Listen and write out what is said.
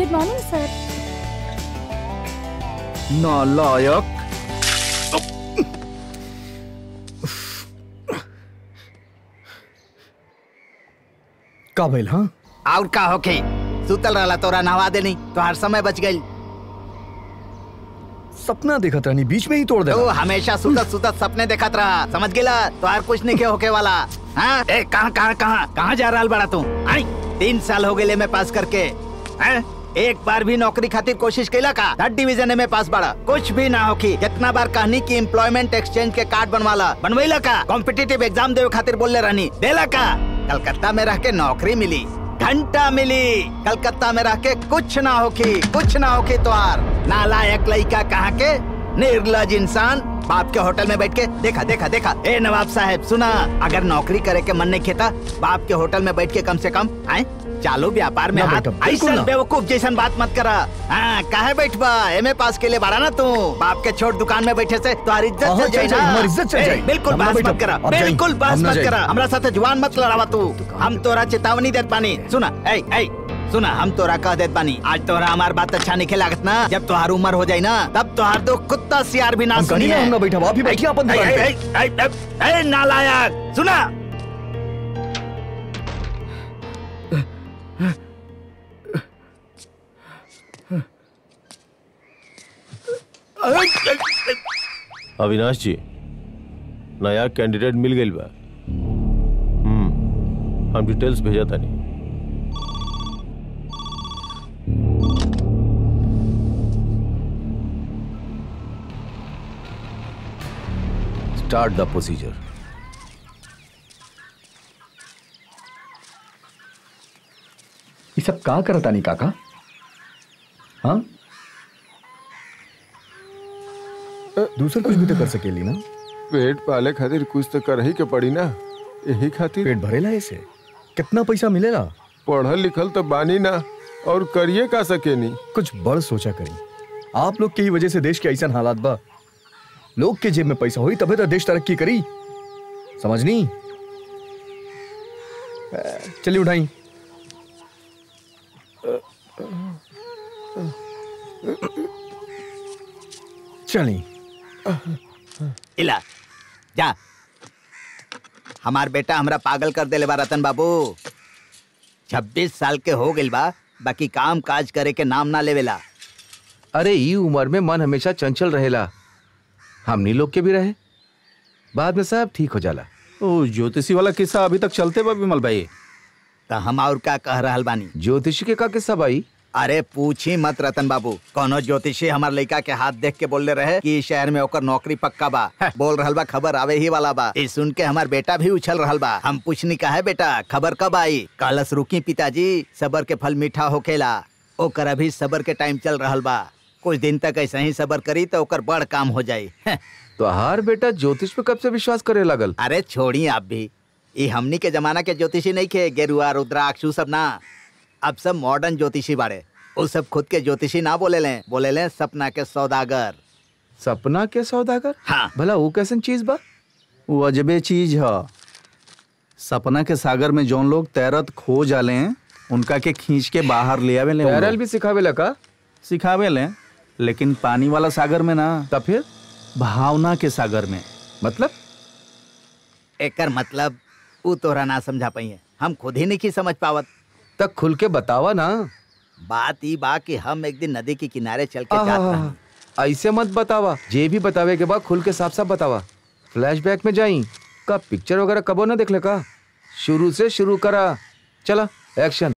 Good morning सर नालायक का भइल हाँ और का होके सुतल रहला तोरा नहवा देनी तो हर समय बच गई सपना देखत रहनी बीच में ही तोड़ दे तू हमेशा सुतत सुतत सपने देखत रहा समझ गेला तो हर कुछ नहीं के होके वाला हाँ ए कहाँ कहाँ कहाँ कहाँ जा रहा बड़ा तू आई तीन साल हो गए मैं पास करके हैं एक बार भी नौकरी खातिर कोशिश कैला का थर्ड डिवीजन में पास बड़ा कुछ भी ना होकी कितना बार कहनी की एम्प्लॉयमेंट एक्सचेंज के कार्ड बनवाला बनवेला का कॉम्पिटिटिव एग्जाम देवे खातिर बोलले रहनी देला का कलकत्ता में रह के नौकरी मिली घंटा मिली कलकत्ता में रह के कुछ ना होकी कुछ ना होकी तोहार नालायक लड़का कहाँ के निर्लज इंसान बाप के होटल में बैठ के देखा देखा देखा ए नवाब साहब सुना अगर नौकरी करे के मन नहीं खेता बाप के होटल में बैठ के कम से कम आए चालू व्यापार में ना हाथ बेटा, बिल्कुल ऐसा ना। बेवकूफ जैसन बात मत करा हाँ काहे बैठबा एमए पास के लिए बड़ा ना तू बाप के छोट दुकान में बैठे से तुम्हारी इज्जत हाँ, चल चल जाए जाए, ना हमारी इज्जत चल ए, जाए। बिल्कुल हम ना बात बैठब, मत करा आप जाइए, बिल्कुल बात हम ना मत जाइए। करा हमरा साथे जुआन मत लड़ावा तू हम तोरा चेतावनी देत पानी सुना ए ए सुना हम तोरा कह देत बानी आज तोरा हमार बात अच्छा नहीं लागत ना जब तोहार उम्र हो जाए ना तब तोहार दो कुत्ता सियार भी ना हम कहनी सुनी ना, है हम ना बैठब, आप ही बैठिए अपन ए, दुकान ए, पे। ए, ए, ए, ए, नालायक सुना अविनाश जी नया कैंडिडेट मिल गई बा हम्म, हम डिटेल्स भेजा तानी स्टार्ट द प्रोसीजर ये सब का करता नहीं काका हाँ दूसर कुछ भी तो कर सकेली ना पेट पाले खातिर कुछ तो कर ही के पड़ी ना यही खातिर पेट भरेला ऐसे कितना पैसा मिलेला पढ़ल लिखल तो बानी ना और करिए का सकेनी कुछ बड़ सोचा करी आप लोग की ही वजह से देश के ऐसा हालात बा लोग के जेब में पैसा होई तबे तो देश तरक्की करी समझनी अ, चलिए उठाई चली इला जा हमार बेटा हमरा पागल कर देले बा रतन बाबू छब्बीस साल के हो गइल बा बाकी काम काज करे के नाम ना लेवेला अरे ई उम्र में मन हमेशा चंचल रहेला हमनी लोग के भी रहे बाद में सब ठीक हो जाला ओ ज्योतिषी वाला किस्सा अभी तक चलते बा विमल भाई तो हम और का कह रहल बानी ज्योतिषी के का किस्सा भाई अरे पूछी मत रतन बाबू कोनो ज्योतिषी हमार लड़का के हाथ देख के बोलले रहे कि इस शहर में ओकर नौकरी पक्का बा बोल रहल बा खबर आवे ही वाला बा ई सुन के हमार बेटा भी उछल रहल बा हम पूछनी का है बेटा खबर कब आई कहलस रुकी पिताजी सबर के फल मीठा होखेला ओकर अभी सबर के टाइम चल रहल बा कुछ दिन तक ऐसे ही सबर करी तो ओकर बड़ काम हो जाई तो हर बेटा ज्योतिष पे कब से विश्वास करे लगल अरे छोड़ी आप भी ये हमनी के जमाना के ज्योतिषी नहीं खे गेरुआ रुद्राक्ष उ सब ना अब सब मॉडर्न ज्योतिषी बाड़े वो सब खुद के ज्योतिषी ना बोले ले बोले ले सपना के सौदागर सपना के सौदागर हाँ भला वो कैसन चीज बा वो अजबे चीज है सपना के सागर में जौन लोग तैरत खो जाले हैं उनका के खींच के बाहर ले आवे ले तैरल भी सिखावे लगा सिखावे ले लेकिन पानी वाला सागर में ना तब फिर भावना के सागर में मतलब एकर मतलब उ तोरा ना समझा पाई है हम खुद ही नहीं की समझ पावत तक खुल के बतावा ना बात ई बा कि हम एक दिन नदी के किनारे चल के जात आहा, रही ऐसे मत बतावा जे भी बतावे के बाद खुल के साफ साफ बतावा फ्लैशबैक में जाई का पिक्चर वगैरह कबो ना देख ले का शुरू से शुरू करा चला एक्शन